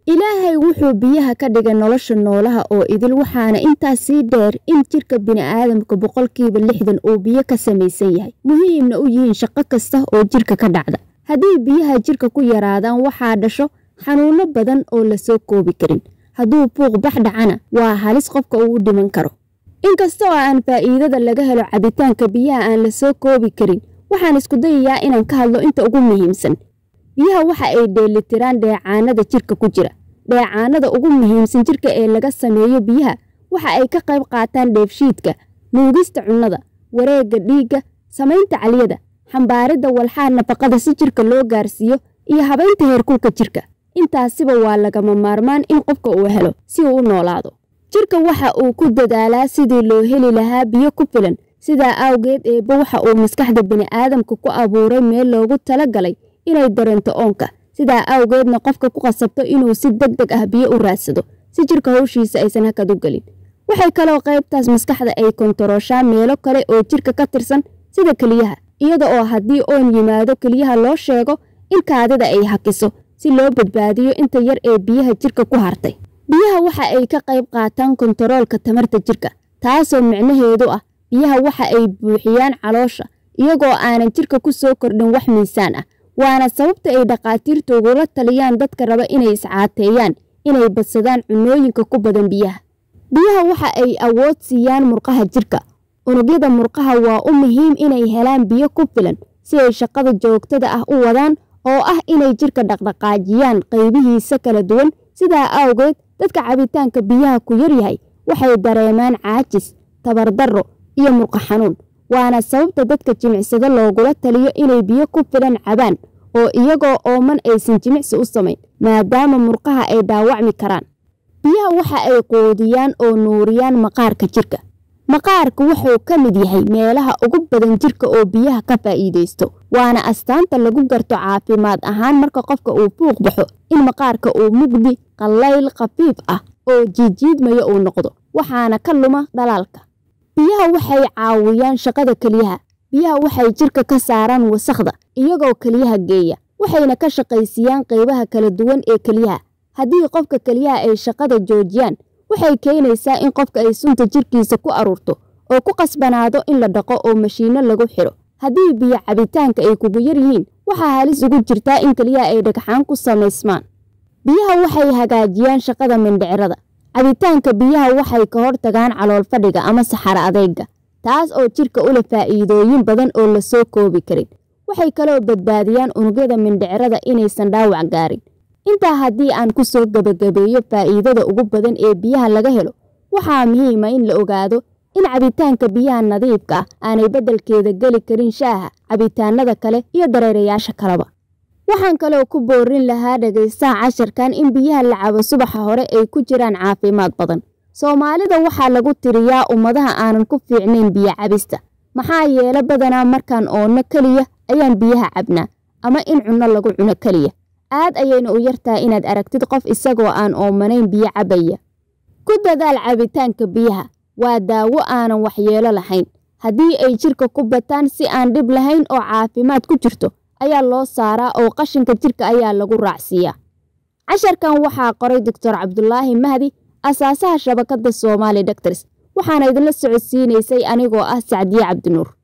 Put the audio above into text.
ilaahay wuxuu biyaha ka dhigay nolosha noolaha oo idil waxaana intaas sii dheer in jirka bini'aadamka boqolkiiba lixdan uu biyo ka samaysan yahay muhiimna u yihiin shaqo kasta oo jirka ka dhacda haddii biyaha jirka ku yaraadaan waxaa dhasho xanuuno badan oo lasoo koobi karin hadduu buuq bax dhacana waa halis qofka uu dhiman karo inkasta oo aan faa'iidada laga helo cabitaanka biyaha aan lasoo koobi karin waxaan isku dayayaa inaan ka hadlo inta ugu muhiimsan biyaha waxa ay dheelitiraan dheecaanada jirka ku jira dheecaanada ugu muhiimsan jirka ee laga sameeyo biyaha waxa ay ka qayb qaataan dheefshiidka nuugista cunnada wareegga dhiigga samaynta caliyada xambaaridda walxaha nafaqada si jirka loo gaarsiiyo iyo habaynta heerkulka jirka intaasiba waa lagama maarmaan in qofka uu helo si uu u noolaado jirka waxa uu ku dadaalaa sidii loo heli lahaa biyo ku filan sidaa awgeed eebba waxa uu maskaxda bini'aadamka ku abuuray meel loogu tala galay inay dareento oonka sidaa awgeedna qofka ku qasabto inuu si deg deg ah biyo u raadsado si jirka hawshiisa aysan hakad u gelin waxay kaloo qaybtaas maskaxda ay kontarooshaa meelo kale oo jirka ka tirsan sida keliyaha iyada oo haddii oon yimaado keliyaha loo sheego in kaadida ay hakiso si loo badbaadiyo inta yar ee biyaha jirka ku hartay biyaha waxa ay ka qayb qaataan kontaroolka tamarta jirka taasoo micnaheedu ah biyaha waxa ay buuxiyaan caloosha iyagoo aanan jirka ku soo kordhin wax miisaan ah waana sababta ay dhakhaatiirtu ugula taliyaan dadka raba inay iscaateeyaan inay badsadaan cunooyinka ku badan biyaha biyaha waxa ay awood siiyaan murqaha jirka unugyada murqaha waa u muhiim inay helaan biyo ku filan si ay shaqada joogtada ah u wadaan oo ah inay jirka dhaqdhaqaajiyaan qaybihiisa kala duwan sidaa awgeed dadka cabitaanka biyaha ku yaryahay waxay dareemaan caajis tabardarro iyo murqa xanuun waana sababta dadka jimicsada loogula taliyo inay biyo ku filan cabaan oo iyagoo ooman aysan jimicsi u samayn maadaama murqaha ay dhaawacmi karaan biyaha waxa ay quudiyaan oo nuuriyaan maqaarka jirka maqaarka wuxuu ka mid yahay meelaha ugu badan jirka oo biyaha ka faa'iidaysto waana astaanta lagu garto caafimaad ahaan marka qofka uu buuq baxo in maqaarka uu mugdi qallayl khafiif ah oo jiijiidmayo uu noqdo waxaana ka luma dhalaalka biyaha waxay caawiyaan shaqada keliyaha biyaha waxay jirka ka saaraan wasakhda iyagoo keliyaha geeya waxayna ka shaqaysiiyaan qaybaha kala duwan ee keliyaha haddii qofka keliyaha ay shaqada joojiyaan waxay keenaysaa in qofka ay sunta jirkiisa ku aruurto oo ku qasbanaado in la dhaqo oo mashiinno lagu xidho haddii biyo cabitaanka ay kugu yar yihiin waxaa halis ugu jirtaa in keliyaha ay dhagxaan ku samaysmaan biyaha waxay hagaajiyaan shaqada mindhicirada cabitaanka biyaha waxay ka hortagaan calool fadhiga ama saxaro adeyga taas oo jirka ula faa'iidooyin badan oo lasoo koobi karin waxay kaloo badbaadiyaan unugyada mindhicirada inaysan dhaawac gaarin intaa haddii aan ku soo gebagabeeyo faa'iidada ugu badan ee biyaha laga helo waxaa muhiima in la ogaado in cabitaanka biyaha nadiifka ah aanay beddelkeeda geli karin shaaha cabitaanada kale iyo dareerayaasha kaleba waxaan kaloo ku boorin lahaa dhegaystaha casharkan in biyaha la cabo subaxa hore ay ku jiraan caafimaad badan soomaalida waxaa lagu tiriyaa ummadaha aanan ku fiicnayn biyo cabista maxaa yeele badanaa markaan oonno keliya ayaan biyaha cabnaa ama in cunno lagu cuno keliya aad ayayna u yartahay inaad aragtid qof isagoo aan oomanayn biyo cabaya ku dadaal cabitaanka biyaha waa daawo aanan waxyeelo lahayn haddii ay jirka ku bataan si aan dhib lahayn oo caafimaad ku jirto ayaa loo saaraa oo qashinka jirka ayaa lagu raacsiiyaa casharkan waxaa qoray doctor cabdulaahi mahdi asaasaha shabakadda soomaali doctors waxaana idinla socodsiinaysay anigoo ah sacdiye cabdinuur